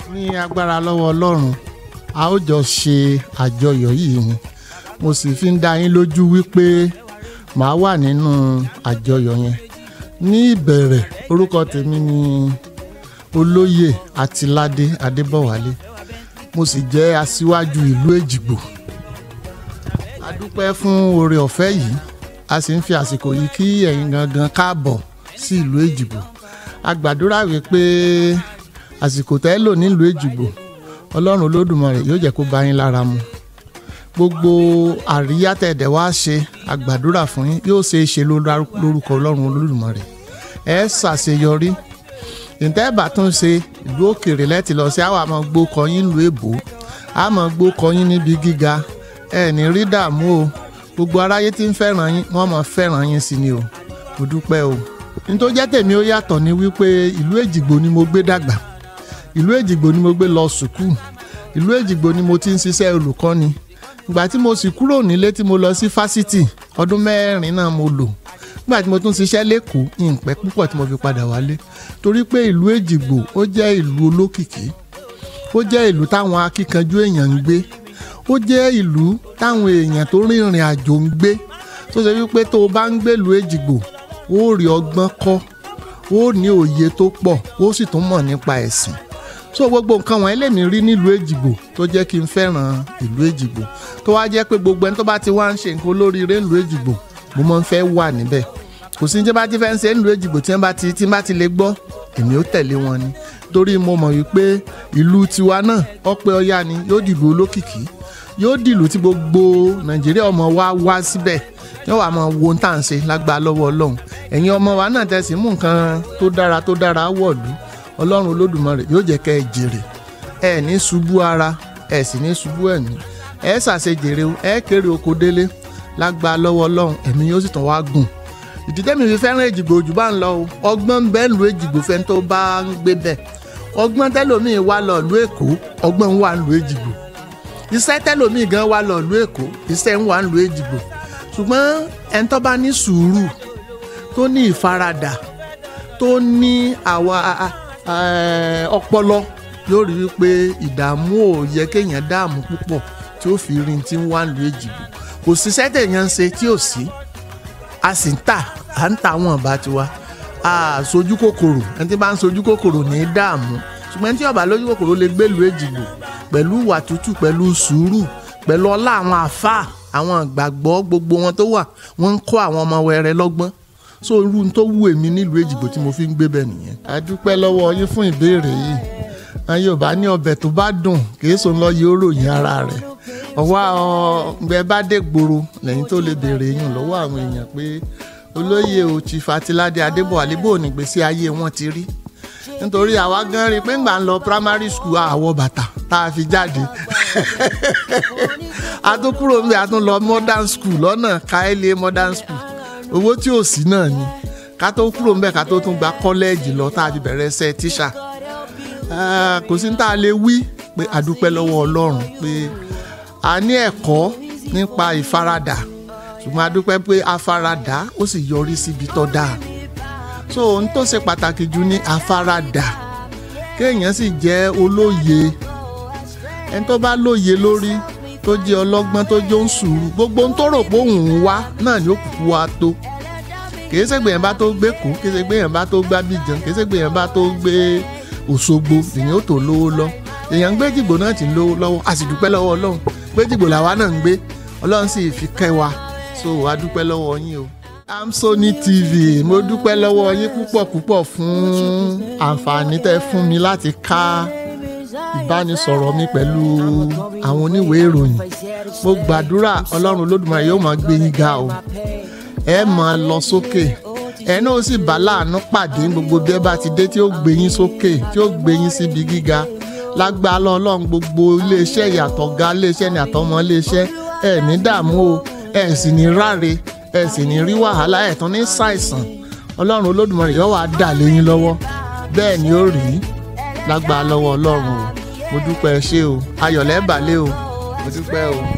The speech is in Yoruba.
ní agbára lọ́wọ́ ọlọ́run a ó jọ ṣe àjọyọ̀ yìí ni mo sì fi ń dá yín lójú wípé màá wà nínú àjọyọ̀ yẹn ní ìbẹ̀rẹ̀ orúkọ tèmi ni olóyè àtìládé adébọ̀wálé mo sì jẹ́ aṣíwájú ìlú èjìgbò a dúpẹ́ fún oore ọ̀fẹ́ yìí a sì ń fi àsìkò yìí kí ẹ̀yin gangan káàbọ̀ sí ìlú èjìgbò a gbàdúrà wípé àsìkò tẹ́ lò nílùú èjìgbò ọlọ́run olódùmarè yóò jẹ́ kó bá yín lára mu gbogbo àríyá tẹ̀dẹ̀ wá ṣe a gbàdúrà fún yín yóò ṣe é ṣe lórúkọ ọlọ́run olódùmarè ẹ ṣàṣeyọrí ìtẹ́ẹ̀bà tún ṣe ìlú òkèèrè lẹ́tì lọ sí àwọn àmọ́ gbó kọyín ìlú èbó àmọ́ gbó kọyín níbi gíga ẹ ní rí dààmú o gbogbo aráyé tí ń fẹ́ràn yín wọ́n mọ̀ fẹ́ràn yín sí ni o mo dúpẹ́ o nítorí jẹ́ tèmi ó yàtọ̀ ní wípé ìlú èjìgbò ni mo gbé dàgbà ìlú èjìgbò ni mo gbé lọ sùkúù ìlú èjìgbò ni mo ti ń ṣiṣẹ́ olùkọ́ni ìgbà tí mo sì kúrò nílé tí mo lọ sí fásitì ọdún mẹ́rin náà mo lò nígbà tí mo tún ṣiṣẹ́ lẹ́kọ̀ọ́ ìpẹ́ púpọ̀ tí mo fi padà wálé torí pé ìlú èjìgbò ó jẹ́ ìlú olókìkí ó jẹ́ ìlú táwọn akíkanjú èèyàn ń gbé ó jẹ́ ìlú táwọn èèyàn tó rìnrìn àjò ń gbé tó ṣe wípé tó o bá ń gbé ìlú èjìgbò ó rí ọgbọ́n kọ́ ó ní òye tó pọ̀ ó sì tún mọ̀ nípa ẹ̀sìn so gbogbo nǹkan wọ̀nyí lèmi rí nílùú èjìgbò tó jẹ́ kí n fẹ́ràn ìlú èjìgbò tó wá jẹ́ pé gbogbo ẹni tó bá ti wá ń ṣe nǹkan olóríire nílùú èjìgbò mo máa ń fẹ́ wà níbẹ̀ kò sí ní tí bá ti fẹ́ ń ṣe nílùú èjìgbò tí wọ́n bá ti tí wọ́n bá ti lè gbọ́ èmi ó tẹ̀lé wọn ni torí mo mọ̀ wípé ìlú tiwa náà ọpẹ́ ọyá ni yóò dìlú olókìkí yóò dìlú tí gbogbo nàìjíríà ọmọ wa wá síbẹ̀ yóò wá máa wo ohun tá à ń ṣe lágbàá lọ́wọ́ ọlọ́run ẹ̀yin ọmọ wa náà tẹ̀sí mú nǹkan tó dára tó dára wọ̀lú ọlọ́run olódùmarè yóò jẹ́ kẹ́ ẹ jèrè ẹ ní ṣubú ara ẹ sì ní ṣubú ẹ̀mí ẹ ṣàṣejèrè ẹ kéré oko délé lágbàá lọ́wọ́ ọlọ́run ẹ̀mí yóò sì tàn wá gùn ìdí tẹ́mi fi fẹ́ràn èjìgbò jù bá ń lọ o ọgbọ́n bẹ́ẹ̀ lu èjìgbò fẹ́ tó bá ń gbé bẹ́ẹ̀ ọgbọ́n tẹ́lòmíì wá lọ lu èkó ọgbọ́n wà ń lu èjìgbò iṣẹ́ tẹ́lòmíì gan wá lọ lu èkó iṣẹ́ ń wà ń lu èjìgbò ṣùgbọ́n ẹni tó bá ní sùúrù tó ní ìfaradà tó ní àwa ọpọlọ yóò rí wípé ìdààmú ò yẹ kéèyàn dààmú púpọ̀ tí ó fi rí tí ń wá lu èjìgbò kò síṣẹ́ tèèyàn ń ṣe tí ò sí a sì ń tà à ń ta àwọn ọba tiwa a sojú kòkòrò ẹni tí bá ń sojú kòkòrò ní í dààmú ṣùgbọ́n tí ọba lójú kòkòrò lè gbèlú èjìgbò pẹ̀lú ìwà tútù pẹ̀lú sùúrù pẹ̀lú ọlá àwọn àfáà àwọn ìgbàgbọ́ gbogbo wọn tó wà wọ́n ń kọ́ àwọn ọmọ wẹrẹ lọ́gbọ́n so irú tó wù èmi nílùú èjìgbò tí mo fi ń gbé bẹ́ẹ̀ nìyẹn. a dúpẹ́ lọ́wọ́ yín fún ìbéèrè yìí àwọn yorùbá ní ọbẹ̀ tó bá dùn kì í sùn lọ yóò ròyìn ara rẹ̀ ọwọ́ ọgbẹ́ bá dé gbòòrò lẹ́yìn tó lè béèrè yín lọ́wọ́ àwọn èèyàn pé olóyè o Chief Atilade Adébọ̀wálé bó ní gbèsè ayé wọn ti rí nítorí àwa gan rí pé ńgbà ń lọ primary school àwọ̀ bàtà tá a fi jáde a tún kúrò níbi a tún lọ modern school lọ́nà káílé modern school owó tí ò sí náà ni ká tó kúrò níbẹ̀ ká tó tún gba kọ́lẹ́ẹ̀jì lọ tá a fi bẹ̀rẹ̀ ṣe tíṣà kò sí ní tá a lè wí pé a dúpẹ́ lọ́wọ́ Ọlọ́run pé a ní ẹ̀kọ́ nípa ìfaradà ṣùgbọ́n a dúpẹ́ pé afaradà ó sì yọrí síbi tó dáa so ohun tó ṣe pàtàkì jù ní afaradà kéèyàn sì jẹ́ olóye ẹni tó bá lóye lórí tó jẹ́ ọlọ́gbọ́n tó jó ń sùúrù gbogbo ohun tó rò pé òun ń wá náà ni ó kúkú wá tó kì í ṣègbè yẹn bá tó gbé kú kì í ṣègbè yẹn bá tó gbá bíjan kì í ṣègbè yẹn bá tó gbé Òṣogbo èyàn ó tó lówó lọ èyàn ń gbé jìgbò náà ti ń lówó lọ́wọ́ a sì dúpẹ́ lọ́wọ́ Ọlọ́run gbé jìgbò làwa náà ń gbé Ọlọ́run sì fi kẹ́ wa so a dúpẹ́ lọ́wọ́ yín o. Amsoni TV mo dúpẹ́ lọ́wọ́ yín púpọ̀ púpọ̀ fún àǹfààní tẹ́ fún mi láti ká ìbánisọ̀rọ̀ mi pẹ̀lú àwọn oníwèé ìròyìn mo gbàdúrà ọlọ́run olódùmarè yóò máa gbé yín ga o ẹ máa lọ sókè ẹ náà sì bá láàánú pàdé gbogbo bí ẹ bá ti dé tí ó gbé yín sókè tí ó gbé yín síbi gíga lágbára ọlọ́run gbogbo iléeṣẹ́ ìyàtọ̀ ga iléeṣẹ́ ní àtọmọ iléeṣẹ́ ẹ ní dààmú o ẹ sì ní ráre ẹ sì ní rí wàhálà ẹ tún ní ṣàìsàn ọlọ́run olódùmarè yóò wá dà lé yín lọ́wọ́ bẹ́ẹ̀ ni ó rí lágbára lọ́wọ́ ọlọ́run o mo dúpẹ́ ṣé o ayọ̀lẹ́ balẹ̀ o mo dúpẹ́ o.